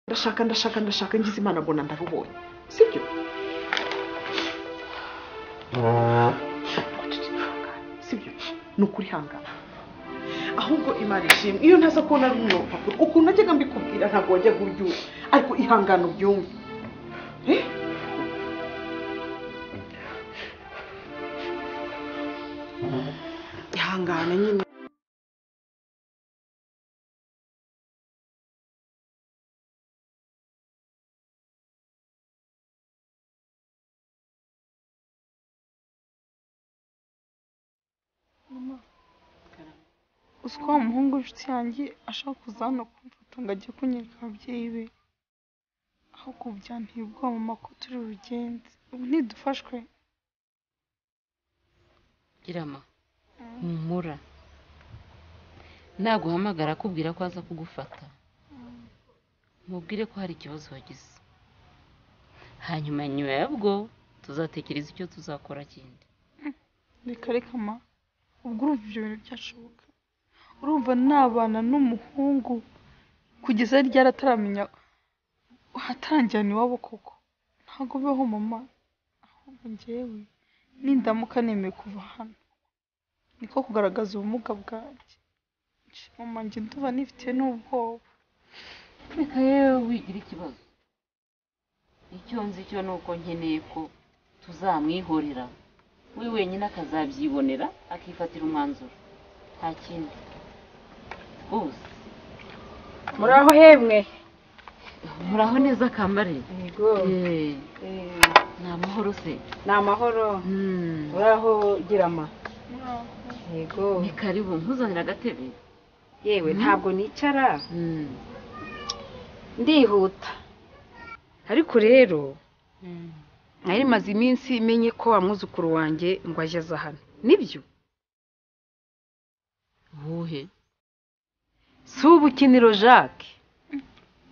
ndashaka ndashaka ndashaka ngize imana mbona ndarubonye sibyo sibyo ni ukuri hangana ahubwo imana ishimwe iyo ntaza kubona ari umuntu urupapuro ukuntu najyaga mbikubwira ntabwo wajyaga ubyumva ariko ihangane ubyumve Eh? ihangane nyine mama uzi ko wa muhungu w'inshuti yanjye ashaka kuza hano kumfata ngo ajye kunyereka ababyeyi be ahubwo ubu byanteye ubwoba mama ko turi bubigenze ubu ntidufashwe irama humura naguhamagara akubwira ko aza kugufata mubwire ko hari ikibazo wagize hanyuma nyuma yabwo tuzatekereza icyo tuzakora kindi reka reka ma ubwo urumva ibyo bintu byashoboka urumva nabana n'umuhungu kugeza ryari ataramenya hataranjyana iwabo koko ntabwo bibaho mama ahubwo njyewe nindamuka nemeye kuva hano niko kugaragaza ubumuga bwanjye Nje, mama njye ndumva nifitiye n'ubwoba reka yewe wigira ikibazo icyo nzi cyo ni uko nkeneye ko tuzamwihorera we wenyine akazabyibonera akifatira umwanzuro nta kindi rwose muraho hemwe muraho neza kambare yego Eh, Eh, ni amahoro se ni amahoro Mm. muraho girama yego ni karibu nkuzanira agatebe yewe ntabwo nicara Mm. ndihuta ariko rero Mm. nari maze iminsi menye ko wa mwuzukuru wanjye ngo aje aza hano nibyo uwuhe si ubukiniro jacques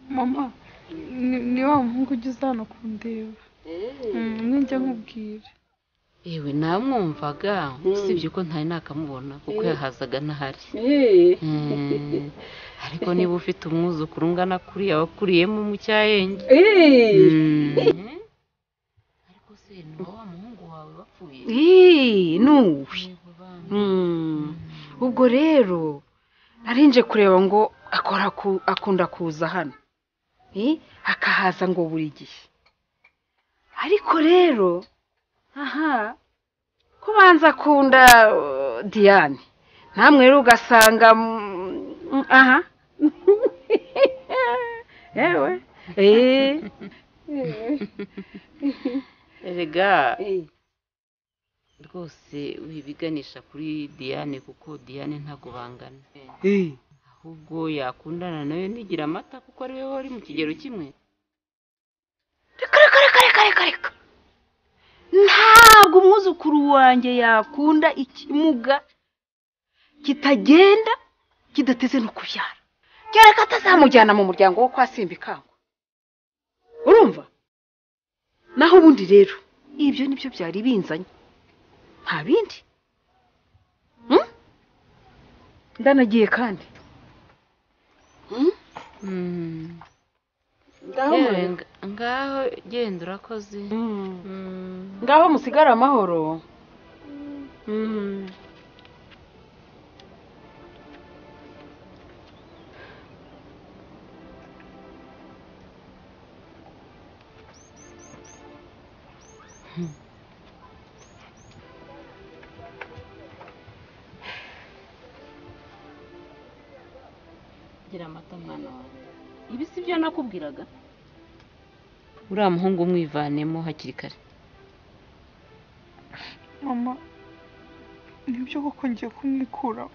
mama ni ni wa muhungu ugeze hano kundeba Mm, ninjya nkubwira yewe namwumvaga usibye ko ntari nakamubona kuko yahazaga ntahari Mm. ariko niba ufite umwuzukuru ungana kuriya wakuriyemo mu cyayenge Mm. ariko se nuba wa muhungu wawe wapfuye Ih, ni uwe Yego bana. Mm. ubwo rero narinje kureba ngo akora ku- akunda kuza hano Eh, akahaza ngo buri gihe ariko rero aha ko banza akunda uh, diane namwe rero ugasanga mm, aha yewe eh. erega rwose wibiganisha kuri diane kuko diane ntabwo bangana Eh. ahubwo yakundana nayo nigira amata kuko ari we wari mu kigero kimwe reka reka reka reka reka reka ntabwo umwuzukuru wanjye yakunda ikimuga kitagenda kidateze no kubyara kereka atazamujyana mu muryango wo kwa simba ikangwa urumva naho ubundi rero ibyo nibyo byari binzanye nta bindi Hmm? ndanagiye kandi Yewe, nga- ngaho genda urakoze Hmm. Mm. ngaho musigare amahoro Mm. gira amata mwana wawe ibi si byo nakubwiraga uriya muhungu umwivanemo hakiri kare mama nibyo koko ngiye kumwikuraho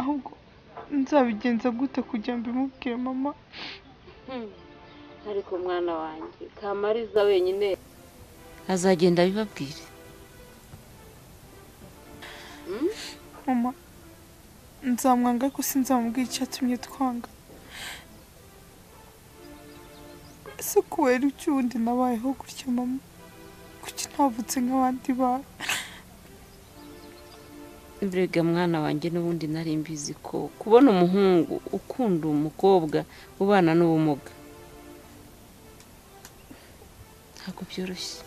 ahubwo nzabigenza gute kugira ngo mbimubwire mama ariko mwana wanjye kamariza wenyine azagenda abibabwire mama nzamwanga ariko sinzamubwira icyatumye twanga ese kubera iki ubundi nabayeho gutya mama kuki ntavutse nk'abandi bana mbega mwana wanjye n'ubundi nari mbizi ko kubona umuhungu ukunda umukobwa ubana n'ubumuga ntabwo byoroshye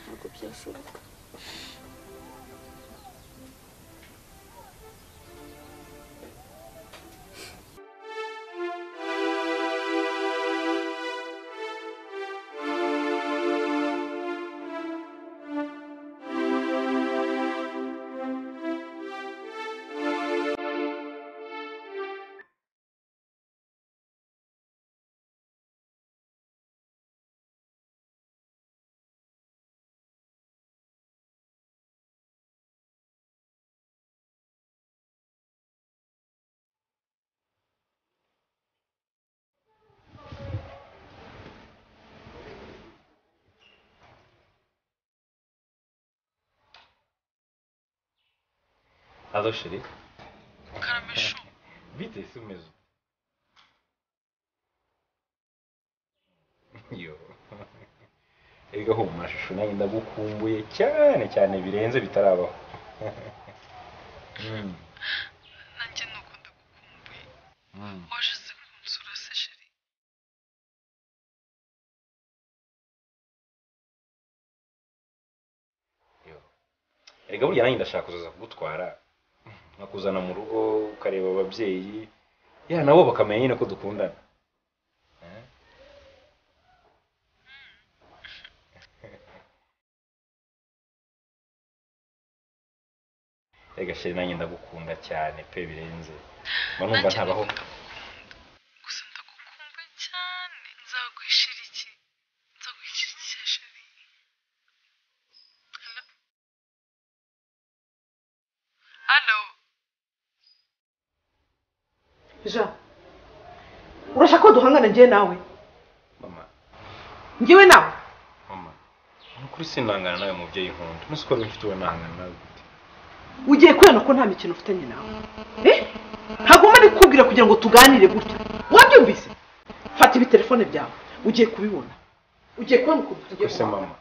ntabwo byashoboka Alo Şerif. karamisho Vitesi mezun. Yo. Erega ho mu mashusho nayo ndagukumbuye cyane cyane birenze bitarabaho. Mm, nanjye nuko ndagukumbuye mm. waje kunsura se sheri Erega burya nanjye ndashaka kuzaza kugutwara nkakuzana mu rugo ukareba ababyeyi ya nabo bakamenya nyine ko dukundana. Eh? Erega sheri nanjye ndagukunda cyane pe birenze. Mba numva ntabaho. gusa ndagukumbuye cyane nzaguhishira iki nzaguhishira iki cya sheri hano hano ja urashaka ko duhangana njye nawe Mama, njyewe nawe mama. Ni ukuri sinangana nawe mubyeyi nkunda. Nese ko mfite uwo nangana nawe. gute? ugiye kubera ko nta mikino ufitanye nawe Eh? ntagomba ari kukubwira kugira ngo tuganire gutya wabyumvise fata ibi telefone byawe ugiye kubibona ugiye kubona ukuntu tugiye Ese guhangana. mama.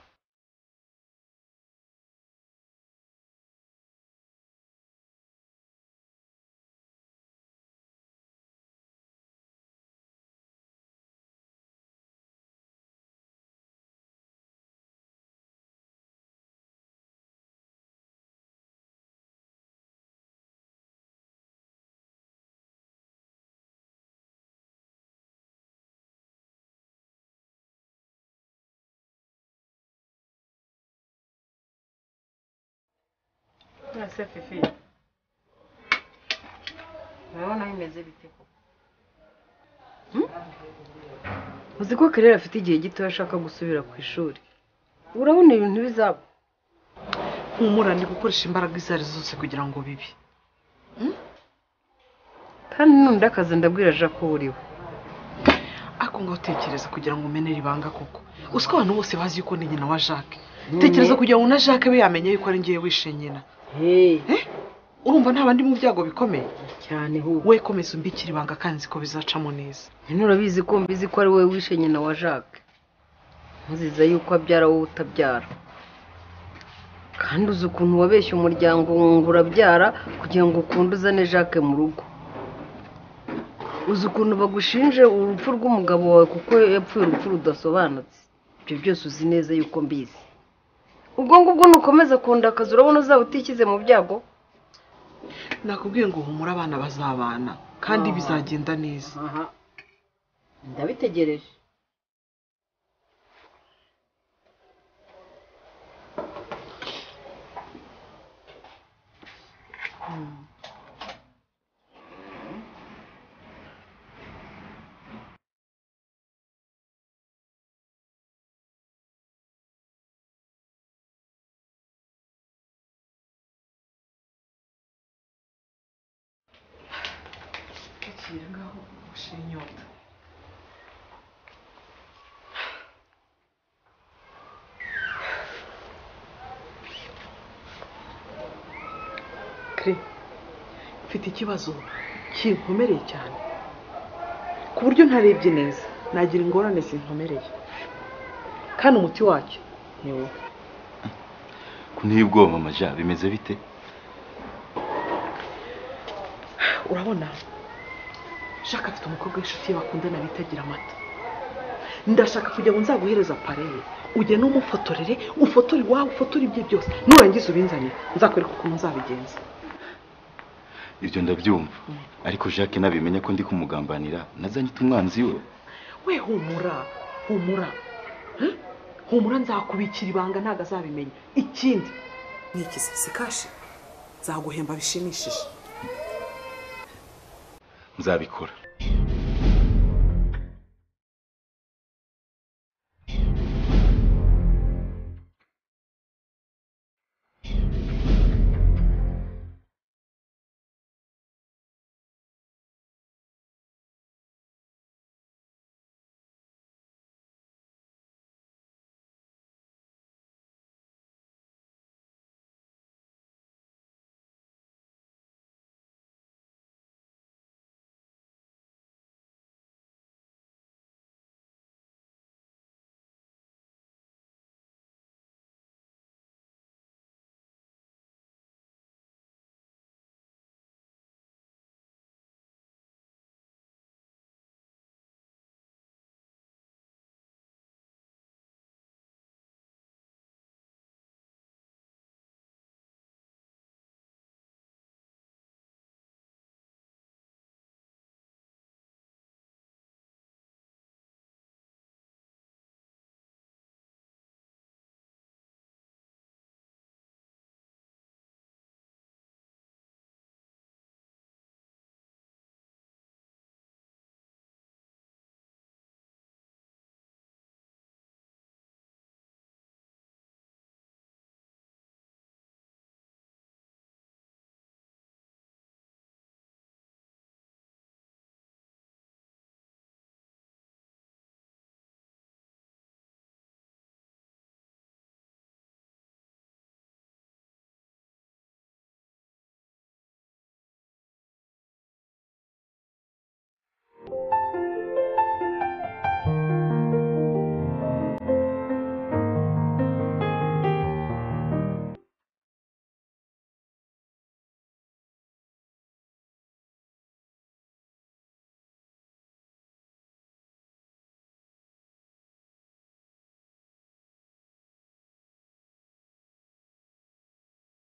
None se Fifi urabona bimeze bite koko uzi ko karere afite igihe gito ashaka gusubira ku ishuri urabona ibintu bizaba humura ni gukoresha imbaraga izo ari zo zose kugira ngo bibe kandi nundi akazi ndabwira aje ko uriwe ariko ngaho utekereza kugira ngo umenere ibanga koko uzi ko abantu bose bazi yuko ni nyina wa jacques tekereza kugira ngo na jacques we yamenya yuko ari ngewe wishe nyina urumva nta bandi mu byago bikomeye cyane ahubwo we komeza umbikira ibanga kandi nzi ko bizacamo neza nyine urabizi ko mbizi ko ari wowe wishe nyina wa jacques ntuzize yuko abyara wowe utabyara kandi uzi ukuntu wabeshya umuryango ngo urabyara kugira ngo ukunde uzane jacques mu rugo uzi ukuntu bagushinje urupfu rw'umugabo wawe kuko yapfuye urupfu rudasobanutse ibyo byose uzi neza yuko mbizi ubwo ngubwo nukomeza akazi urabona uzaba utishyize mu byago nakubwiye ngo humura abana bazabana kandi bizagenda neza aha ndabitegereje tukiri ngaho ushira inyota kire mfite ikibazo kinkomereye cyane ku buryo ntarebye neza nagira ingorane zinkomereye kandi umuti wacyo Kunteye ubwoba mama ja bimeze bite urabona shaka afite umukobwa w'inshuti ye bakundana bitagira amata ndashaka kugira ngo nzaguhereze apareye ujye n'umufotorere ufotore iwawe ufotore ibye byose nurangiza ubinzanire nzakwereka ukuntu nzabigenza ibyo ndabyumva ariko Jacques nabimenya ko ndi kumugambanira nazanye umwanzi we we humura humura Eh? humura nzakubikira ibanga ntabwo azabimenya ikindi ni iki se si kashi nzaguhemba bishimishije nzabikora